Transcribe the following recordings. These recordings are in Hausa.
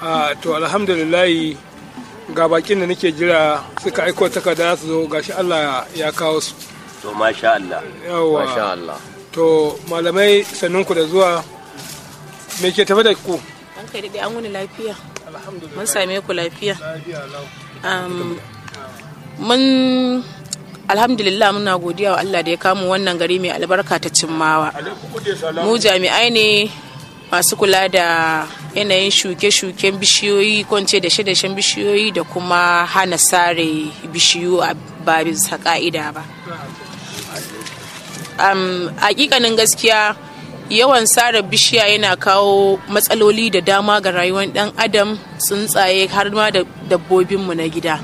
a to alhamdulillahi ga bakin da nake jira suka aiko takarda su zo gashi Allah ya kawo su to masha Allah yawa masha Allah to malamai sannunku da zuwa me ke tafi da ku An kai daɗe an wuni lafiya. Mun same ku lafiya. Um, mun alhamdulillah muna godiya wa Allah da ya kamu wannan gari mai albarka ta cimmawa. Mu jami'ai ne masu kula da yanayin shuke-shuken bishiyoyi ko in ce da dashen bishiyoyi da kuma hana sare bishiyu a ba bisa ka'ida ba. um, hakikanin gaskiya yawan sare bishiya yana kawo matsaloli da dama ga rayuwar dan adam tsuntsaye har ma da dabbobinmu na gida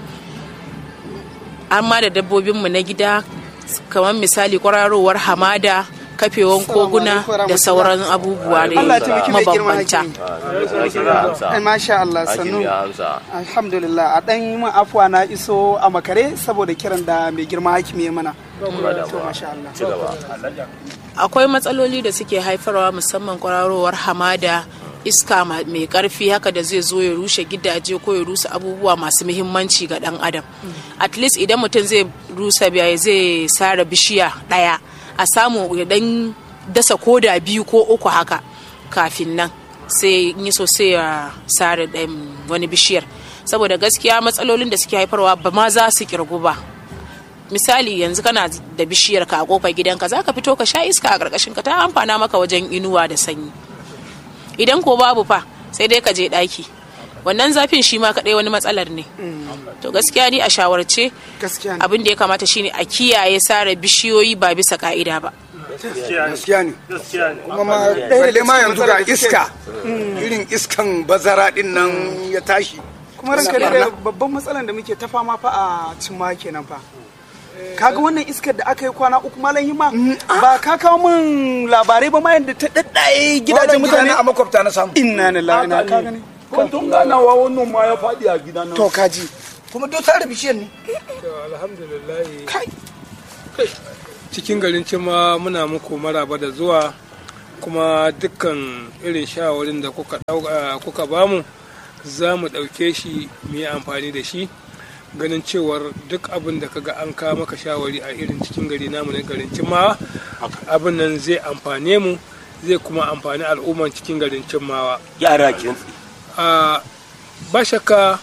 har ma da dabbobinmu na gida kamar misali kwararowar hamada kafewan koguna da sauran abubuwa da Allah ya taimaki mai girma mabambanta hakimi. Ai, Masha Allah sannu. Hakimi ya amsa. Alhamdulillah a ɗan yi min afuwa na iso a makare saboda kiran da mai girma hakimi ya mana. To masha Allah. ci gaba akwai matsaloli da suke haifarwa musamman kwararowar hamada iska ma- mai karfi haka da zai zo ya rushe gidaje ko ya rusa abubuwa masu muhimmanci ga dan adam at least idan mutum zai rusa biya zai sare bishiya daya a samu ya dan dasa koda biyu ko uku haka kafin nan sai in yi so sai ya sare ɗayan wani bishiyar saboda gaskiya matsalolin da suke haifarwa ba ma za su kirgu ba misali yanzu kana da bishiyar ka a kofar gidanka za ka fito ka sha iska a ƙarƙashin ka ta amfana maka wajen inuwa da sanyi idan ko babu fa sai dai ka je ɗaki wannan zafin shi ma kaɗai wani matsalar ne to gaskiya ni a shawarce Gaskiya ne. abin da ya kamata shine a kiyaye sare bishiyoyi ba bisa ka'ida ba gaskiya ne kuma ma balle ma yanzu ga iska irin iskan bazara din nan ya tashi Kuma ranka da babban matsalan da muke ta fama fa a cimma kenan fa. Kaga wannan iskar da aka yi kwana uku malam hima ba ka kawo min labarai ba ma yadda ta daddaye gidajen mutane a makwabta na samu inna lillahi na ka gani Kun tun ganawa wannan ma ya faɗi a gida na. to kaji kuma duk sare bishiyar ne to alhamdulillahi kai cikin garin cima muna muku maraba da zuwa kuma dukkan irin shawarin da kuka ɗau- ah, kuka bamu za mu ɗauke shi mu yi amfani da shi ganin cewar duk abin da kaga an kawo maka shawari a irin cikin gari namu na garin cimmawa abin nan zai amfane mu zai kuma amfani al'umman cikin garin cimmawa yara kin a ba shakka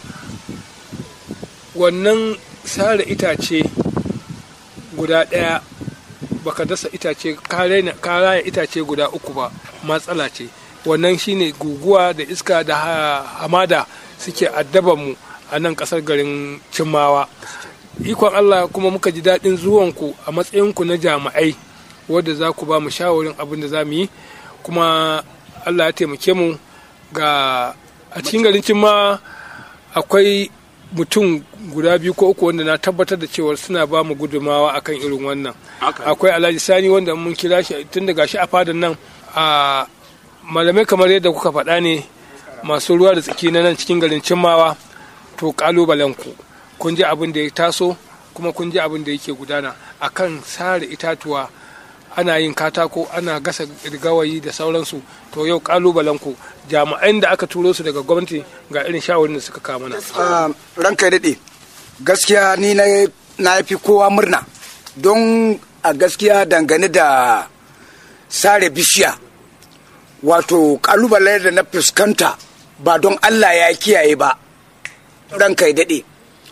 wannan sare itace guda ɗaya baka dasa itace ka raina- ka raya itace guda uku ba matsala ce wannan shine guguwa da iska da ha- hamada suke addaban mu a nan ƙasar garin cimmawa ikon allah kuma muka ji daɗin zuwanku a matsayinku na jami'ai wadda za ku ba mu shawarin abin da za mu yi kuma allah ya taimake mu ga a cikin garin cimma akwai mutum guda biyu ko uku wanda na tabbatar da cewar suna ba mu gudumawa akan irin wannan akwai alhaji sani wanda mun kira shi tun daga shi a fadan nan a malamai kamar yadda kuka faɗa ne masu ruwa da tsaki na nan cikin garin cimmawa to kalubalen ku kun ji abin da ya taso kuma kun ji abin da yake gudana akan sare itatuwa ana yin katako ana gasa gawayi da sauransu to yau kalubalen ku jami'an da aka turo su daga gwamnati ga irin shawarin da suka kawo mana Ah, ranka ya daɗe gaskiya ni na na fi kowa murna don a gaskiya dangane da sare bishiya wato kalubale da na fuskanta ba don allah ya kiyaye ba ranka ya daɗe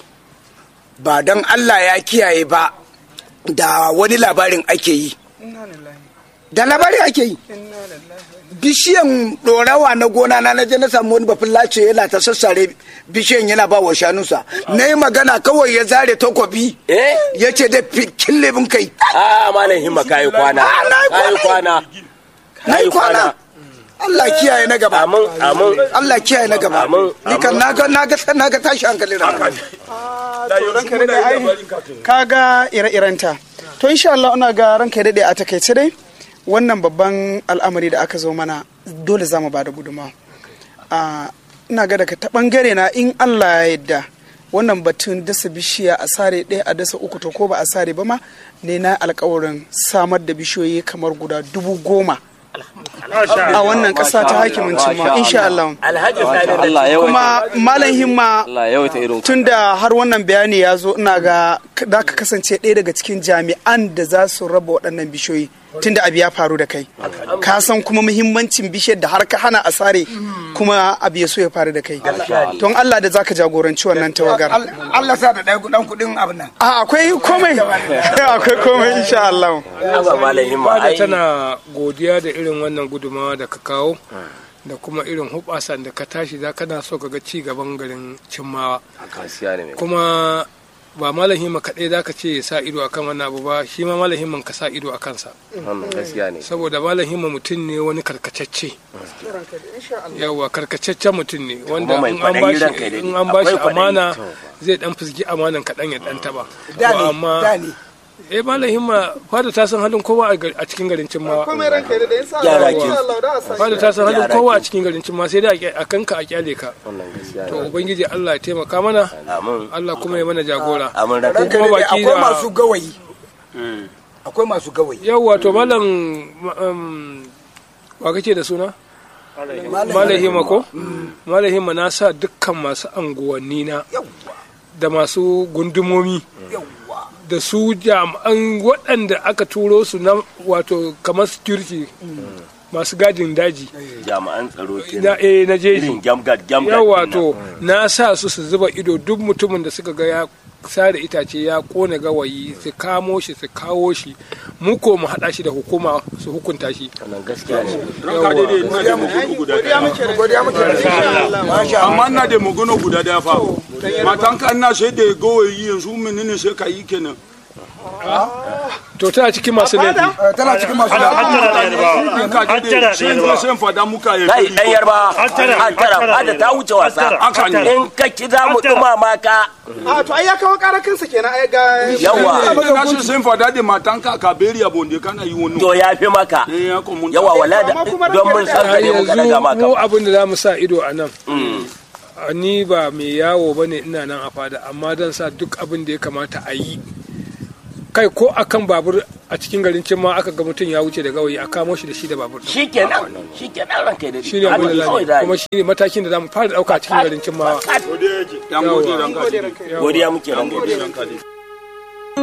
ba don allah ya kiyaye ba da wani labarin ake yi da labari ake yi bishiyan ɗorawa na gona na naje na samu wani bafin lace yana ta sassare bishiyan yana ba wa shanunsa na yi magana kawai ya zare takobi eh ya ce da kille bin kai a malam himma kayi kwana Ah, na yi kayi kwana na yi kwana Allah kiyaye na gaba amin amin Allah kiyaye na gaba Amin, ni kan na ga na ga na ga tashi hankali na to ranka daɗe ai kaga ire-irenta to insha Allah ina ga ranka daɗe a takaice dai wannan babban al'amari da aka zo mana dole za mu ba da gudunmawa a ina ga daga ta bangare na in Allah ya yarda wannan batun dasa bishiya a sare ɗaya a dasa uku to ko ba a sare ba ma ne na alkawarin samar da bishiyoyi kamar guda dubu goma a wannan ƙasa ta hakimin cimma insha Allah alhaji sani da Allah ya kuma malam himma Allah ya yawaita irin tun da har wannan bayani ya zo ina ga za ka kasance ɗaya daga cikin jami'an da za su raba waɗannan bishiyoyi tun da abu ya faru da kai ka san kuma muhimmancin bishiyar da har ka hana a sare kuma abu ya so ya faru da kai don Allah da za ka jagoranci wannan tawagar Allah sa da ɗaya ɗan kuɗin abin nan a akwai komai akwai komai insha Allah ba malam himma fada ai tana godiya da irin wannan gudumawa da ka kawo da kuma irin hubasan da ka tashi za kana so ka ga ci gaban garin cimmawa gaskiya ne mai kuma ba malam himma kaɗai za ka ce ya sa ido akan wannan abu ba shi ma malam himman ka sa ido a kansa wannan gaskiya ne saboda malam himma mutum ne wani karkacacce yawa karkataccen mutum ne wanda mai in an kwaɗayi ranka bashi ya in daɗe. an bashi Akwai kwaɗayi. amana zai dan fusgi amanan kaɗan ya dan taba da To ne da amma ne eh malam himma fada ta san halin kowa a gar- a cikin garin cimmawa komai ranka da insha Yara Allah ke. insha Allah da a sa fada ta san halin Yara kowa a ke. cikin garin cimma sai dai a ƙya- a kanka a kyale ka wannan gaskiya to ne ubangiji Allah ya taimaka mana amin Allah kuma ya mana jagora amin ranka ranka kuma daɗe baki akwai da- masu gawayi akwai masu gawayi yawwa to malam um, wa kake da suna malam himma ko malam himma na sa dukkan masu anguwanni na yawwa da masu gundumomi yawwa da su jami'an waɗanda aka turo su na wato kamar security masu gadin daji jami'an tsaro na, kenan eh, na jeji irin gamgad gamgad yawa ɗin to na sa su su zuba ido duk mutumin da suka ga ya sare itace ya kone gawayi su kamo shi su kawo shi mu ko mu haɗa shi da hukuma su hukunta shi wannan gaskiya ne ranka daidai ina da magana guda daya godiya muke masha Allah amma ina da magana guda daya fa matan ka ina sai da gawayi yanzu menene sai ka yi kenan to tana cikin masu laifi Eh, tana cikin masu da ranka daidai sai in zo sai in fada muka ya kai dan yarba Hattara. hattara fada ta wuce wasa Haka ne. in ka ki za mu dumama ka a to ai ya kawo ƙara kansa kenan ai ga yawa na ce sai in fada da matan ka ka beri abon da kana yi wani to ya fi maka eh ya ko mun yawa wala da Amma kuma don mun san ka har ne muka daga yanzu maka mu abin da za mu sa ido a nan a ni ba mai yawo ba ne ina nan a fada amma dan sa duk abin da ya kamata a yi kai ko akan babur a cikin garin cin ma aka ga mutum ya wuce da gawayi a kamo shi da shi da babur shikenan shikenan ranka da shi ne abin da za mu yi. kuma shi ne matakin da za mu fara ɗauka a cikin garin cin ma dan gode ranka daidai godiya muke ranka gode ranka daidai